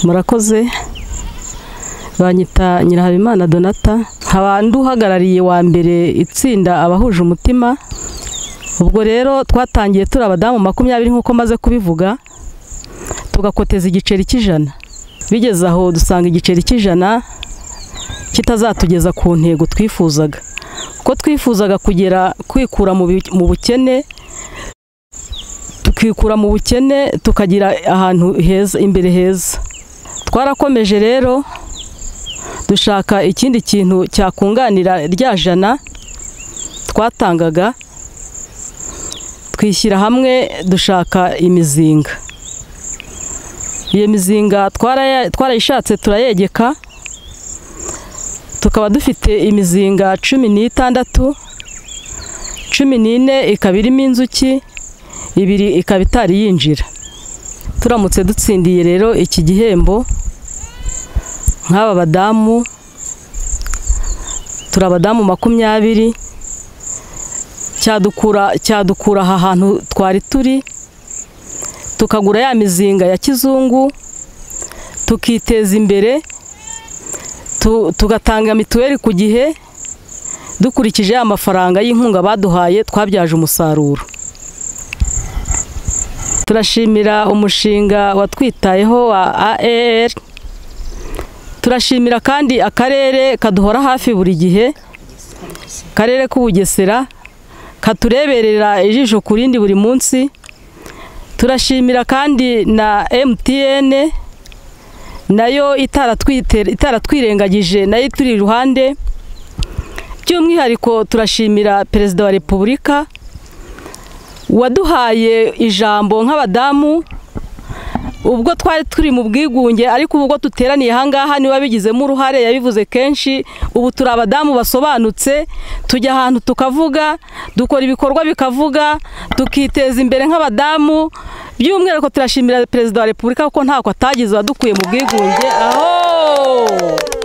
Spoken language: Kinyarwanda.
murakoze banyita nyirahabimana donata nkaba uhagarariye wa mbere itsinda abahuje umutima ubwo rero twatangiye turi abadamu makumyabiri nk'uko maze kubivuga tugakoteza igiceri cy'ijana bigeze aho dusanga igiceri cy'ijana kitazatugeza ku ntego twifuzaga kuko twifuzaga kugera kwikura mu bukene tukikura mu bukene tukagira ahantu heza imbere heza twarakomeje rero dushaka ikindi kintu cyakunganira rya jana twatangaga twishyira hamwe dushaka imizinga iyo mizinga twarayishatse turayegeka tukaba dufite imizinga cumi n'itandatu cumi n'ine ikaba irimo inzuki ibiri ikaba itari yinjira turamutse dutsindiye rero iki gihembo nk'aba badamu turi abadamu makumyabiri cyadukura aha hantu twari turi tukagura ya mizinga ya kizungu tukiteza imbere tugatanga mituweli ku gihe dukurikije amafaranga y'inkunga baduhaye twabyaje umusaruro turashimira umushinga watwitayeho wa aer turashimira kandi akarere kaduhora hafi buri gihe akarere k'ubugesera katureberera ijisho ku rindi buri munsi turashimira kandi na emutiyene nayo itaratwirengagije nayo turi iruhande by'umwihariko turashimira perezida wa repubulika waduhaye ijambo nk'abadamu ubwo twari turi mu bwigunge ariko ubwo duteraniye aha ngaha niba bigizemo uruhare yabivuze kenshi ubu turi abadamu basobanutse tujya ahantu tukavuga dukora ibikorwa bikavuga tukiteza imbere nk'abadamu by'umwihariko turashimira perezida wa repubulika kuko ntako atagize wadukuye mu bwigunge aho